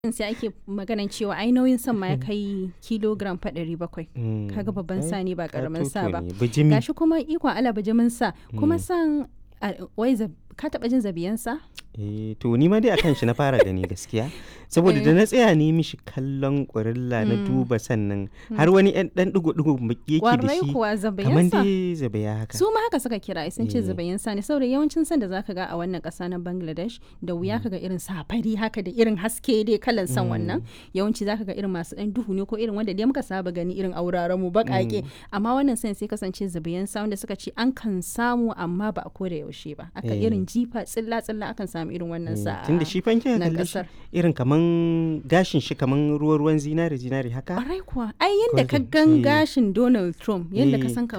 sai ake maganan cewa ai nauyin san ma ya kai kilogram fa ɗari bakwai kaga babban sa ne ba karamin sa ba bijimi gashi kuma ikon ala bijimin sa kuma san a- wai zab- ka taɓa jin zabiyan sa eh to ni ma dai akan shi na fara gani gaskiya saboda da na tsaya ne mishi kallon ƙurilla na duba sannan har wani ɗan ɗan ɗigo-ɗigo yake da kwarai shi kuwa kamar zabiyan sa dai zabaya haka su ma haka suka kira sun ce Eh. zabayin sa ne saboda yawancin san da zaka ga a wannan ƙasa na Bangladesh da wuya kaga irin safari haka da irin haske dai kalan san wannan yawanci zaka ga irin masu ɗan duhu ne ko irin wanda dai muka saba gani irin auraren mu baƙaƙe amma wannan san sai kasance zabayin sa wanda suka ce an kan samu amma ba a koda yaushe ba aka Eh. irin jifa tsilla tsilla akan samu irin wannan sa tunda shi fanke nan kalle shi ƙasar. irin kaman gashin shi kaman ruwa ruwan zinari zinari haka Ƙwarai kuwa ai yadda ka Golden, gan eh. gashin Donald Trump yadda ka Eh, san kamar